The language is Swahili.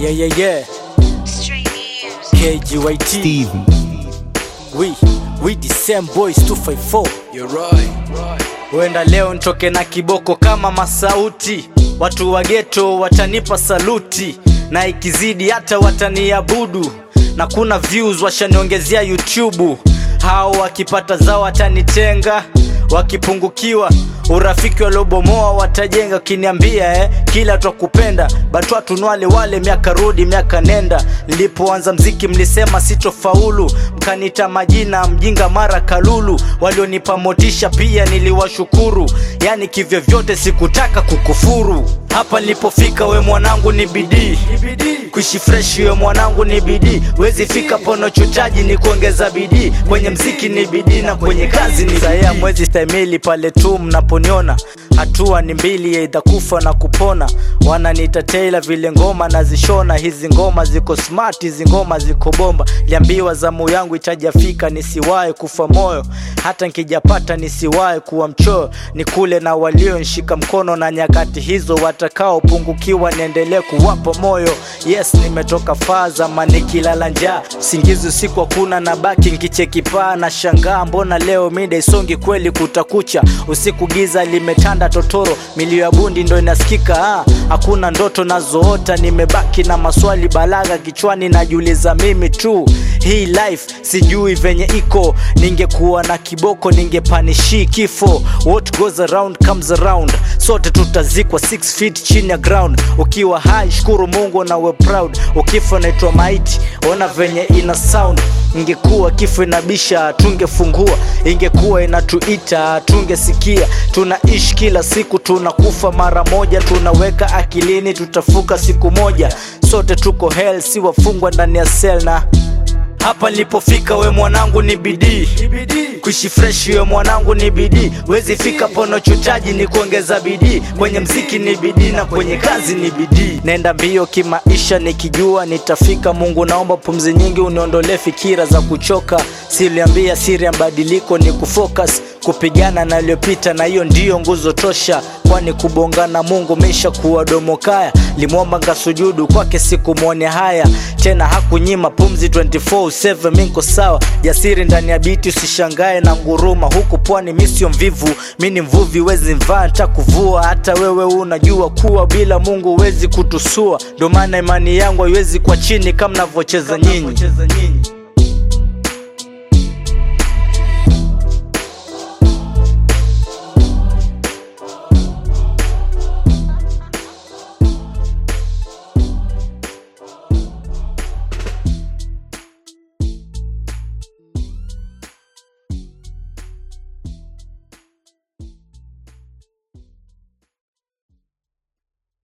Yeah, yeah, yeah. Straight news. KGYT. Steven. We, we the same boys 254. You're right. Huenda leo nitoke na kiboko kama masauti, watu wa geto watanipa saluti, na ikizidi hata wataniabudu, na kuna views washaniongezea YouTube. Hao wakipata zao watanitenga, wakipungukiwa urafiki waliobomoa watajenga. Ukiniambia eh, kila twakupenda batwa tunwale wale, miaka rudi miaka nenda. Nilipoanza mziki mlisema sitofaulu, mkanita majina mjinga mara kalulu. Walionipa motisha pia niliwashukuru, yani kivyovyote sikutaka kukufuru. Hapa nilipofika we mwanangu ni bidii kuishi fresh we mwanangu ni bidii wezi fika pono chutaji ni kuongeza bidii kwenye mziki ni bidii na kwenye kazi ni saya mwezi stahimili pale tu mnaponiona hatua ni mbili aidha kufa na kupona wananiita Taylor vile ngoma nazishona hizi ngoma ziko smart hizi ngoma ziko bomba liambiwa zamu yangu itajafika nisiwahi kufa moyo hata nkijapata nisiwahi kuwa mchoyo ni kule na walionshika mkono na nyakati hizo watakaopungukiwa niendelee kuwapa moyo yes nimetoka faa zama nikilala njaa singizi usiku hakuna na baki nkicheki paa na shangaa mbona leo mida isongi kweli kutakucha usiku giza limetanda totoro milio ya bundi ndo inasikika ah, hakuna ndoto nazoota nimebaki na maswali balagha kichwani najiuliza mimi tu hii life sijui venye iko ningekuwa na kiboko ningepanishi kifo what goes around comes around sote tutazikwa 6 feet chini ya ground ukiwa hai shukuru mungu na we proud ukifa naitwa maiti ona venye ina sound ingekuwa kifo inabisha tungefungua ingekuwa inatuita tungesikia tunaishi kila siku tunakufa mara moja tunaweka akilini tutafuka siku moja sote tuko hell si wafungwa ndani ya sel na hapa nilipofika we mwanangu ni bidii kuishi fresh we mwanangu ni bidii wezi fika pono chutaji ni kuongeza bidii kwenye mziki ni bidii na kwenye kazi ni bidii nenda mbio kimaisha nikijua nitafika mungu naomba pumzi nyingi uniondolee fikira za kuchoka siliambia siri ya mabadiliko ni kufocus kupigana na aliyopita na hiyo ndiyo nguzo tosha kwani kubongana mungu meisha kuwa domo kaya limwomba ngasujudu kwake sikumwone haya tena hakunyima pumzi 24/7 minko sawa jasiri ndani ya biti usishangae na nguruma huku pwani misio mvivu mi ni mvuvi wezi mvaa ntakuvua hata wewe unajua kuwa bila mungu huwezi kutusua ndo maana imani yangu haiwezi kwa chini kama navyocheza nyinyi